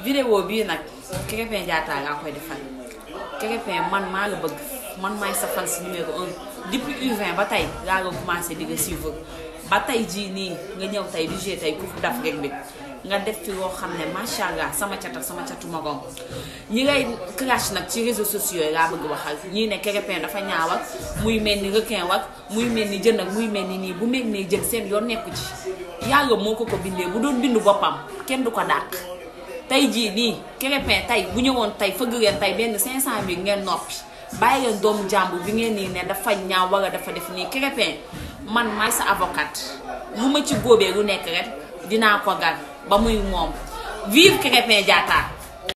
vidéo bii nag Krépin Diatta laa koy defal Krépin man maa la bëgg man maay sa fan si numéro un depuis U20 ba tey laa nga commencé di nga suivre ba tey jii nii nga ñëw tey di jouer tey Coupe d'Afrique bi nga def fi loo xam ne macha allah sama cat ak sama catu magom ñi ngay clash nag ci réseaux sociaux yi laa bëgg waxal ñii ne Krépin dafa ñaaw ak muy mel ni requin wak muy mel ni jën ak muy mel ni nii bu mel ni jën seen yoon nekku ci yàlla moo ko ko bindee bu doon bindu boppam kenn du ko dàq tey jii nii Krépin tey bu ñëwoon tey fëgg leen tey benn 500000 ngeen noppi bàyyi leen doomu jàmbur bi ngeen nii ne dafa ñaaw wala dafa def nii Krépin man maay sa avocat lu ma ci góobee lu nekk rek dinaa ko gar ba muy moom vive Krépin Diatta